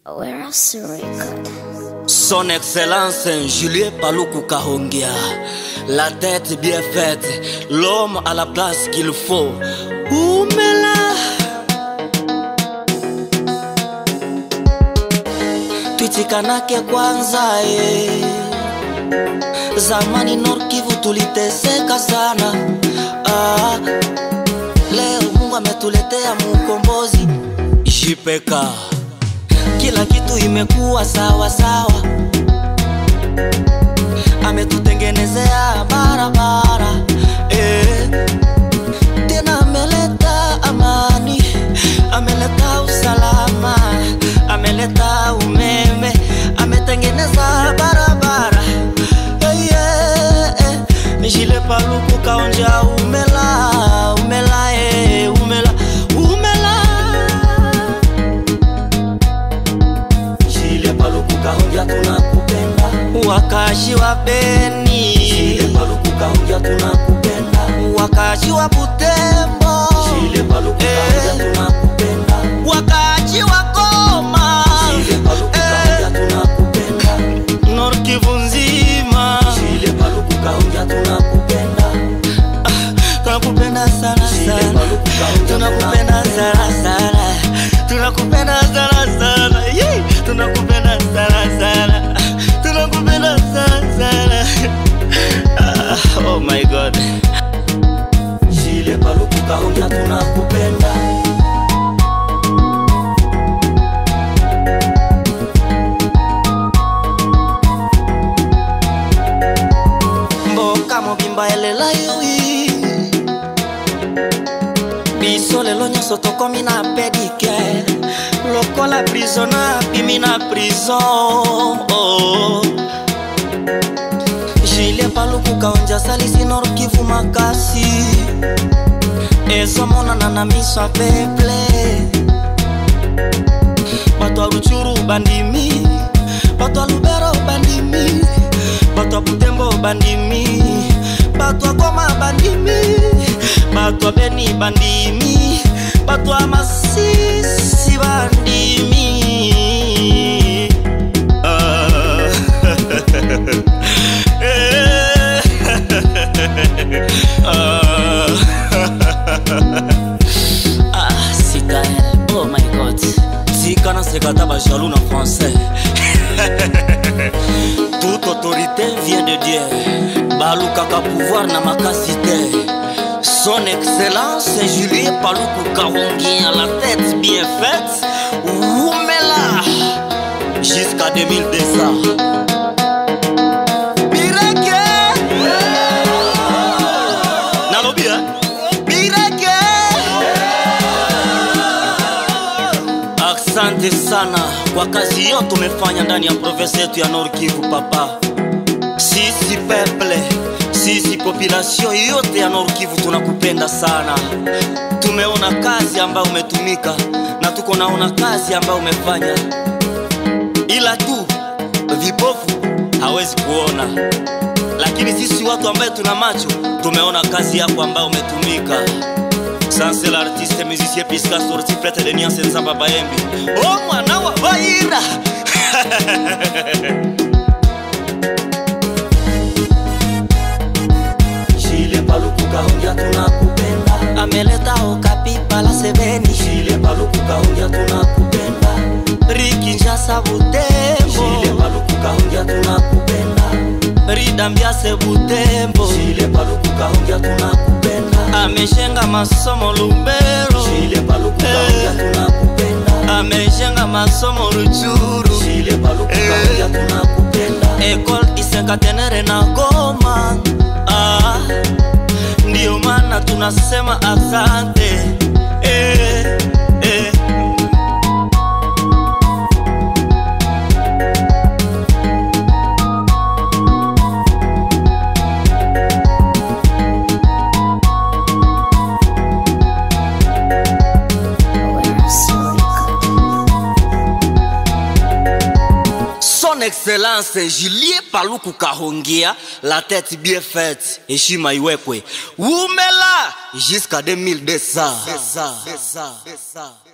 Where else to record? Son Excellence Julien Paluku Kahongia, la tête bien faite, l'homme à la place qu'il faut. Oumela Twitikanake kwanza eh. Zamani Nord Kivu tuliteseka sana ah. Leo Mungu ametuletea mukombozi Jipeka kila kitu imekuwa sawa sawa, ametutengenezea barabara eh. Tena ameleta amani, ameleta usalama, ameleta umeme, ametengeneza barabara eh, yeah, eh. Jile Paluku kaonja umela umela eh, umela umela Jile Paluku kahongia tunakupenda wakazi wa Beni, Jile Paluku kahongia tunakupenda wakazi wa Butembo, Jile Paluku kahongia eh, tunakupenda wakazi wa Goma, Jile Paluku kahongia eh, tunakupenda Nord Kivu nzima, Jile Paluku kahongia tunakupenda tunakupenda sana Jile sana, Paluku kahongia tunakupenda sana sana, tunakupenda sana sana, Yee! tunakupenda sana sana, tunakupenda sana sana. Ah, Oh my God. Jile Paluku kahongia tunakupenda mboka mobimba elela yoi biso lelo nyonso tokomi na pedike lokola prisona bimi na prison oh. jilie paluku kaonja asalisi nor kivu makasi ezomonana na miso ya peple bato ya ruchuru bandimi bato ya lubero bandimi bato ya butembo bandimi bato ya goma bandimi bato ya beni bandimi bato ya masisi bandimi Ah. Eh. Ah. Ah, Citaël, oh my god. tika nasekata bajaloux na français toute autorité vient de dieu balukaka pouvoir na makasi te son excellence julien paluku kahongi à la tête bien faite umela jusqu'à 2200 Bireke nalobi eh? Bireke Asante sana kwa kazi yote umefanya ndani ya province yetu ya Nord Kivu papa. Sisi peple, sisi population yote ya Nord Kivu tunakupenda sana. Tumeona kazi ambayo umetumika na tuko naona kazi ambayo umefanya, ila tu vipofu hawezi kuona, lakini sisi watu ambaye tuna macho tumeona kazi yako ambayo umetumika. Sans l'artiste musicien Pisca sorti prêtre de Niance Nzamba Bayembi Oh mwana wa Baira Jile Paluku kahongia tunakupenda Ameleta okapi pala sebeni Jile Paluku kahongia tunakupenda Riki Njasa Butembo Jile Paluku kahongia tunakupenda Ridambiase Butembo Jile Paluku kahongia tunakupenda Ameshenga masomo Lumbero Jile Paluku kahongia tunakupenda Ameshenga masomo Ruchuru Jile Paluku kahongia tunakupenda Ecole Isenkatenere na Goma ah, Ndiyo maana tunasema asante eh, eh. Where else to record? Son Excellence Julien Paluku Kahongia, la tête bien faite, heshima iwekwe. Umela jusqu'à 2200.